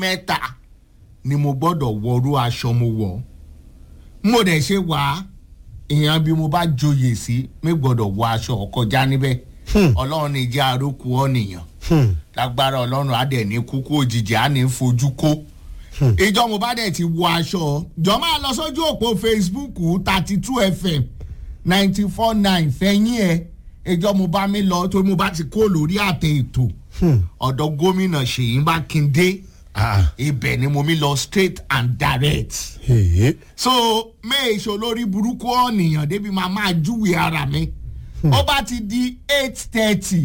mẹ́ta ni mo gbọ́dọ̀ wọrú aṣọ mo wọ̀ mo dẹ̀ ṣe wá ìyẹn bí mo bá joyè sí mi gbọ́dọ̀ wọ aṣọ kọjá níbẹ̀ ọlọ́run ní jẹ́ àrókù ọ̀nìyàn lágbára ọlọ́run á dẹ̀ ní kúkú òjijì á ní fojú kó ìjọ mo bá dẹ̀ ti wọ aṣọ jọ máa lọ sójú òpó facebook thirty two fm ninety four nine fẹ̀yìn ẹ̀ ìjọ mo bá mi lọ torí mo bá ti kó lórí àtẹ ètò ọ̀dọ̀ gómìnà ṣèyí mákindé ibẹ̀ ni mo mi lọ straight and direct so méèṣó lórí burúkú ọ̀nìyàn débi máa máa júwe ara mi ó bá ti di eight thirty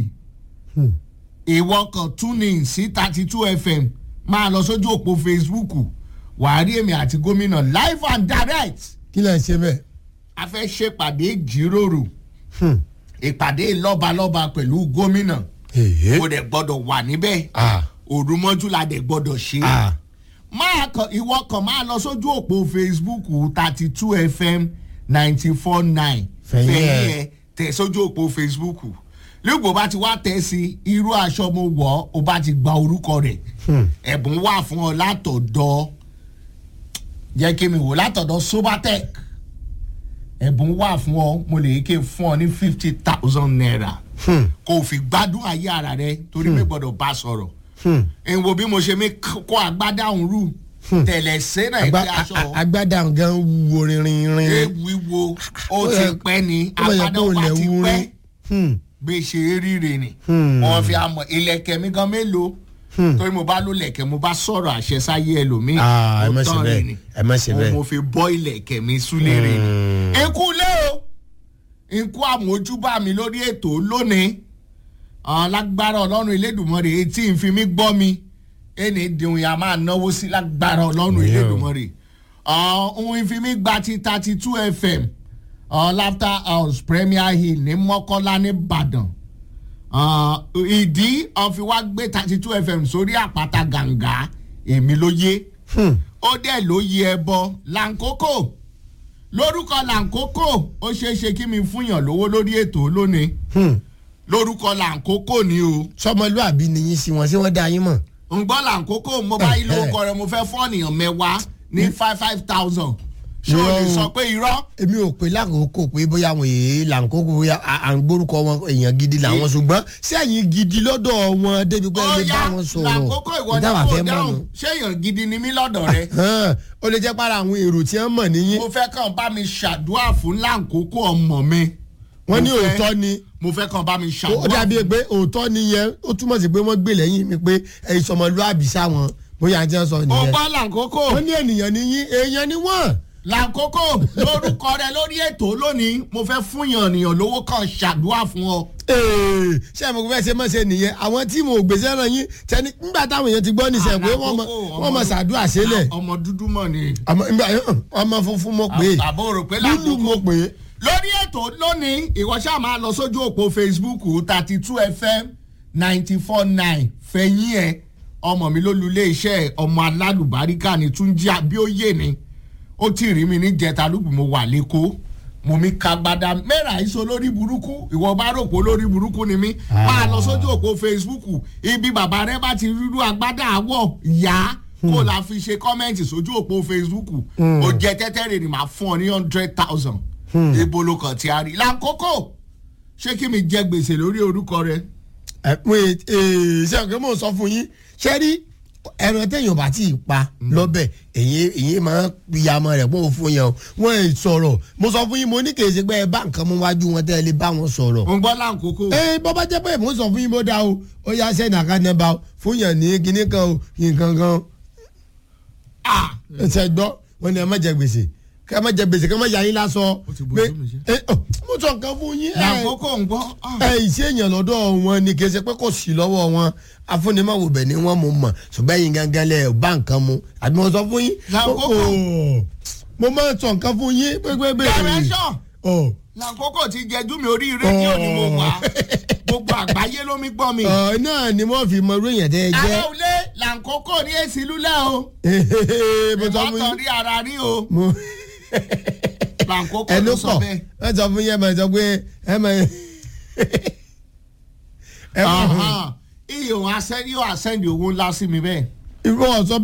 ìwọ kan tune in sí thirty two fm máa lọ sójú òpó facebook wàá rí èmi àti gómìnà live and direct kí lè ṣe bẹ́ẹ̀. a fẹ́ ṣèpàdé ìjíròrò ìpàdé lọ́balọ́ba pẹ̀lú gómìnà ó dẹ̀ gbọ́dọ̀ wà níbẹ̀ òrùmọ́jú la dẹ̀ gbọ́dọ̀ ṣe máa kàn ìwọ kan máa lọ sójú òpó facebook thirty two fm ninety four nine Fẹ̀yìn ẹ̀. fẹ̀yìn ẹ̀ tẹ̀ sójú òpó facebook lẹ́gbọ̀n bá ti wá tẹ̀ sí irú aṣọ mo wọ̀ ọ́ o bá ti gba orúkọ rẹ̀ ẹ̀bùn wà fún ọ látọ̀dọ̀ jẹ́ kí mi wò látọ̀dọ̀ sobatec ẹ̀bùn wà fún ọ mo lè ké fún ọ ní fifty thousand naira kó o fi gbádùn ayé ara rẹ torí mi gbọ́dọ̀ bá sọ̀rọ̀ n wo bí mo ṣe mi kó agbádá òun rú tẹ̀lẹ̀ sẹ́nà Agba- ìpè aṣọ a- a- agbádá gan wúwo rinrin rin. wíwo ó Ó ti yẹ- pẹ́ ni ó yẹ agbádá kó wa lẹ̀ ti wúrin. pẹ́ Hmm. bí ṣe ríre ni Hmm. wọn fi àmọ ilẹ̀kẹ̀ mi gan mélòó torí mo bá ló lẹ̀kẹ̀ mo bá sọ̀rọ̀ àṣẹ sáyé ẹlòmíì Ah, ẹ ó má ṣe tán bẹ́ẹ̀, rẹ̀ ni. ẹ má ṣe Òun bẹ́ẹ̀. mo fi bọ́ ilẹ̀kẹ̀ mi súlé rè ni ikú lé o ikú àmójúbà mi lórí ètò lónìí àwọn lágbára ọlọ́run elédùnmọ́rè etí ń fi mí gbọ́ mi ẹni dìhun yà máa náwó sí lágbára ọlọ́run Yeah. elédùnmọ́rè ohun ìfi mí gba ti thirty two fm uh, laughter house premier hill ní mọ́kọ́lá nìbàdàn uh, ìdí ọ̀fi wá gbé thirty two fm sórí àpáta gàǹgà èmi ló yé ó dẹ̀ ló yẹ ẹbọ làǹkókò lórúkọ làǹkókò ó ṣeé ṣe kí mi fúnyàn lówó lórí ètò lónìí lórúkọ làǹkókò ni o sọmọlúàbí ni yín sí wọn ṣé wọn dá yín mọ. ń gbọ́ làǹkókò mo bá yín lórúkọ rẹ mo fẹ́ fọ́ọ̀nìyàn mẹ́wàá ní five five thousand ṣé o lè Irọ́ o. sọ pé irọ́ èmi ò pé lákòókò pé bóyá àwọn èèyàn làǹkókò bóyá à à ń gbórúkọ wọn èèyàn gidi làwọn ṣùgbọ́n sẹ́yìn gidi lọ́dọ̀ wọn débi pé ẹni bá wọn sọ̀rọ̀ làǹkókò ìwọ ni ìdáwà kò fẹ́ mọ̀ dáhùn nù. ṣé èèyàn gidi ni mí lọ́dọ̀ rẹ Hàn, ó lè jẹ́ para àwọn èrò tí wọ́n mọ̀ níyìn mo fẹ́ kàn bá mi ṣàdúrà fún làǹkókò ọmọ mi wọ́n ní Mo fẹ́- òótọ́ ni mo fẹ́ kàn bá mi ó ṣàdúrà dàbí pé òótọ́ ni yẹn ó túmọ̀ sí pé wọ́n gbé lẹ́yìn mi pé ẹ̀yin sọmọlúàbí sáwọn bóyá àti ẹ̀ sọ ó nìyẹn gbọ́ làǹkókò wọ́n ní ènìyàn níyìn èèyàn ni wọ́n. làǹkókò lórúkọ rẹ lórí ètò lónìí mo fẹ́ fúnyàn ènìyàn lówó kan ṣàdúrà fún ọ. Ee, ṣé ẹ mọ̀ pé bẹ́ẹ̀ ṣe mọ̀ ṣe nìyẹn àwọn tí mo gbèsè ràn yín tẹni nígbà táwọn èèyàn ti gbọ́ níṣẹ́ pé wọ́n mọ̀ Làǹkókò, wọ́n mọ̀ ọmọ- ṣàdúrà sílẹ̀ ọmọ dúdú mọ̀ ni ọmọ nígbà yẹn, ọmọ funfun mo pè é àbò rò pé lúlù làǹkókò mo pè é. lórí ètò lónìí ìwọ ṣáà máa lọ sójú òpó facebook thirty two fm ninety four nine fẹ̀yìn ẹ̀ ọmọ mi ló lu iléeṣẹ́ ọmọ alálùbáríkà ní túnjí abíóyè ni ó ti rí mi ní jẹta lùbù mo wà lẹ́kọ̀ọ́ mo mi ka gbada mẹ́ra ìṣó lórí burúkú ìwọ bá rò pé lórí burúkú ni mí máa lọ sójú òpó facebook ibi bàbá rẹ bá ti rírú agbádá àwọ̀ yá kó la fi ṣe kọ́mẹ́ǹtì sójú òpó facebook ó jẹ tẹ́tẹ́ rè ni màá fún ọ ní hundred thousand ibo ló kàn tí a rí lákòókò ṣé kí mi jẹ gbèsè lórí orúkọ rẹ. ẹ pé ee ṣé ọ̀gá mò ń sọ fún yín ṣé rí ẹran téèyàn bá tí ì pa lọ́bẹ̀ èyí èyí máa ń ya ọmọ rẹ̀ pọ̀ fún yẹn o wọ́n ì sọ̀rọ̀ mo sọ fún yín mo ní kì í ṣe pé ẹ bá nǹkan mú wájú wọn tẹ́ ẹ lè bá wọn sọ̀rọ̀. mo ń gbọ́ láǹkókò. ee bọ́ bá jẹ́ pé mo sọ fún yín bó dáa o ó yá sẹ́ni àkànnẹ́bà o fún yàn ní kinní kan o nǹkan kan o Ah! ẹsẹ gbọ́ wọn ni ẹ má jẹ gbèsè ká má jẹ gbèsè ká má yà yín lásọ Ó ti bójú mi jẹ́. ẹ ọ, mo sọ nǹkan fún yín ẹ láǹkókò ń gbọ́. Ah! ẹ ìṣe èèyàn lọ́dọ̀ wọn ni kì í ṣe pé kò sí lọ́wọ́ wọn afúnimáwò bẹ̀ ni wọ́n mú mọ̀ ṣùgbọ́n ẹ̀yin gangan lẹ̀ bá nǹkan mu àbí mo sọ fún yín Lákòókò. Ó, mo máa sọ nǹkan fún yín pépépé Direction! ọ láǹkókò ti jẹjú mi orí rédíò ni mo wà gbogbo àgbáyé ló mi gbọ́ mi. ọ náà ni wọ́n fi mọ irú èèyàn tẹ́ ẹ ara jẹ́ òlé láǹkókò ní èsì lúlẹ̀ o mo sọ fún ìwọ́n yín rí ara rí o mo láǹkókò ẹ ló ló sọ pọ̀ bẹ́ẹ̀. ẹ sọ fún yín ẹ máa sọ pé ẹ máa ẹ máa Aha. iye òun asẹ́ni yóò asẹ́ni owó ńlá sí mi bẹ́ẹ̀. irú ọ̀sọ́